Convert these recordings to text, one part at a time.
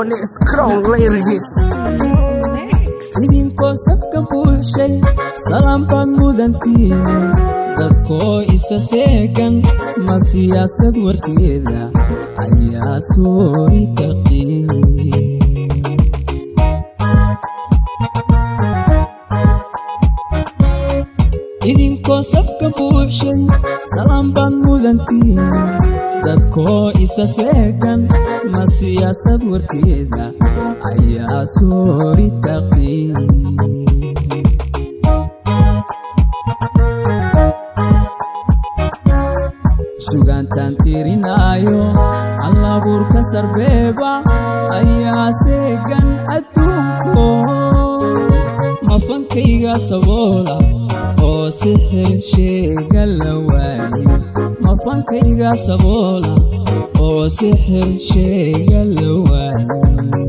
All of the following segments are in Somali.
Dennis Crown Lyricist idinkoo safka buuxshay salaam baad mudantiine dadkoo isa seegan ma siyaasad warkeeda ayaa soori taqiin idinkoo safka buuxshay salaam baad mudantiine dadkoo isa seegan ma siyaasad warkeeda ayaa soori taqiin sugaantaan tirinaayo allabuurka sarbeeba ayaa seegan adduunko mafankayga saboola oo sixir sheega la waaye mafankayga saboola oo sixir sheega la waaye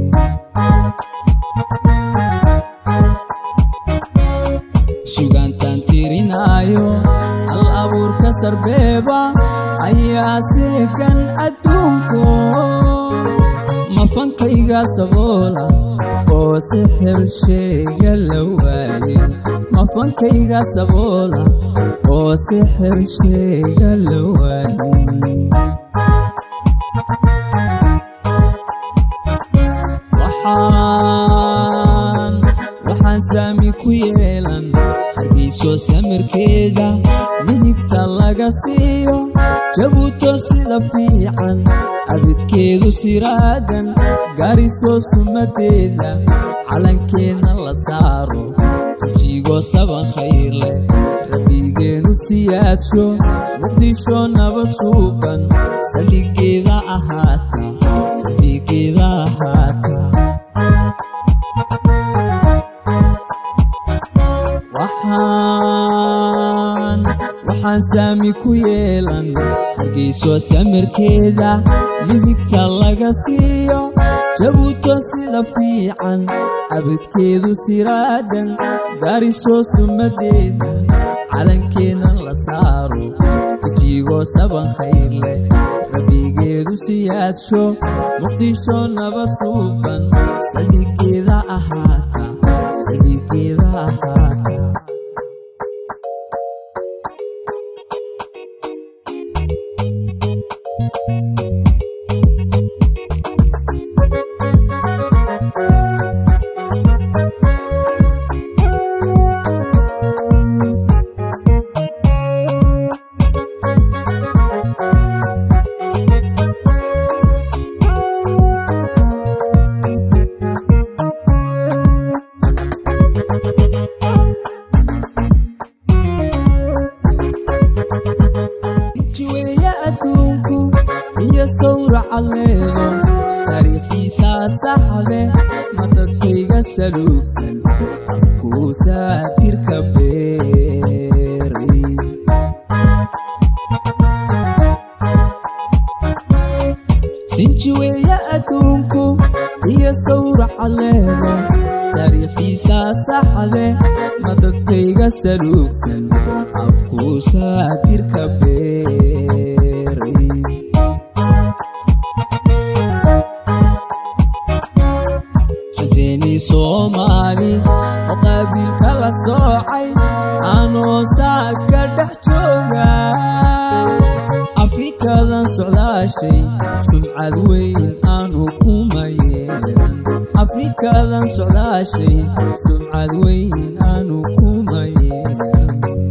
sugaantaan tirinaayo hal abuurka sarbeeba ayaa seegan adduunko mafankayga saboola oo sixir sheega la waaye mafankayga saboola oo sixir sheega la waaye waxaan waxaan saami ku yeelan hargeyso samirkeeda midigta laga siiyo jabuuto sida fiican abidkeedu siraadan gaariso sumadeeda calankeenna la saaro jijigo saban khayrleh rabbigeenu siyaadsho muqdisho nabad suuban saldhigeeda ahaata saldhigeeda ahaata waxaan waxaan saami ku yeelan hargeyso samirkeeda midigta laga siiyo jabuuto sida fiican abidkeedu siraadan gaariso sumadeeda calankeenna la saaro jijigo saban khayrleh rabbigeedu siyaadsho muqdisho nabad suuban saldhigeeda ahaata saldhigeeda ahaata jiweeye adduunku iyo sawraca leego taariikhiisaa saxle ma dadkayga saluugsan afkuu saatirka beeray sinjiweeye adduunku iyo sawraca leego taariikhiisaa saxle ma dadkayga saluugsan afkuu saatirka beeray shanteennii soomaali oo qaabiilka la soocay aanoo saaka dhex jooga afrikadan socdaashay sumcad weyn aanu kuma yeelan afrikadan socdaashay sumcad weyn aanu kuma yeelan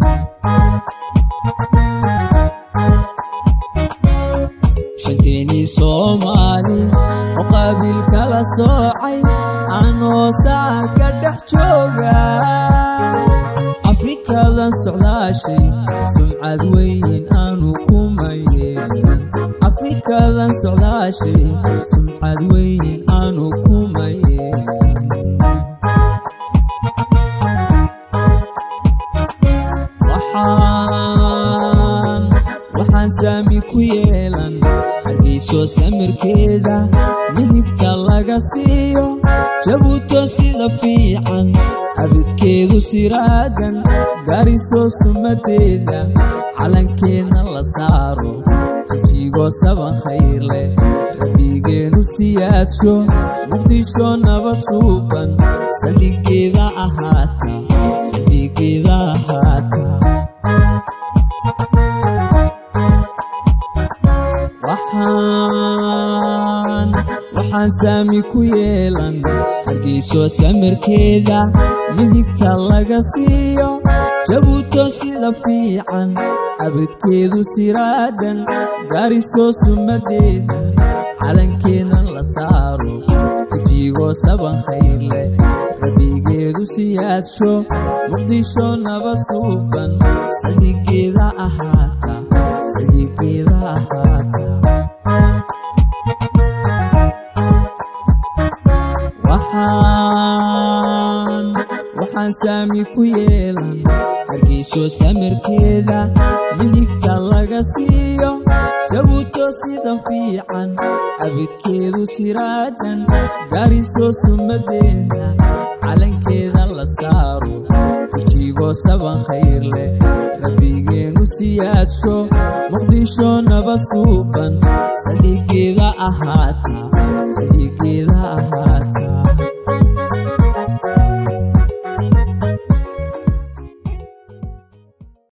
shanteennii soomaali oo qaabiilka la soocay aanoo saaka dhex jooga afrikadan socdaashay sumcad weyn aanu kuma yeelan afrikadan socdaashay sumcad weyn aanu kuma yeelan waxaan waxaan saami ku yeelan hargeyso samirkeeda midigta laga siiyo jabuuto sida fiican abidkeedu siraadan gaariso sumadeeda calankeenna la saaro jijigo saban khayrleh rabbigeenu siyaadsho muqdisho nabad suuban saldhigeeda ahaata saldhigeeda ahaata waxaan waxaan saami ku yeelan hargeyso samirkeeda midigta laga siiyo jabuuto sida fiican abadkeedu siraadan garisoo sumadeeda calankeennan la saaro jijiigoo saban khayr leh rabigeedu siyaadsho muqdisho nabad suuban saldhigeeda ahaata saldhigeeda ahaata waxaan waxaan saami ku yeelan hargeyso samirkeeda midigta laga siiyo jabuuto sida fiican abidkeedu siraadan garisoo sumadeeda calankeeda la saaro jijiigoo saban khayr leh rabbigeenu siyaadsho muqdisho nabad suuban saldhigeeda ahaata saldhigeeda ahaata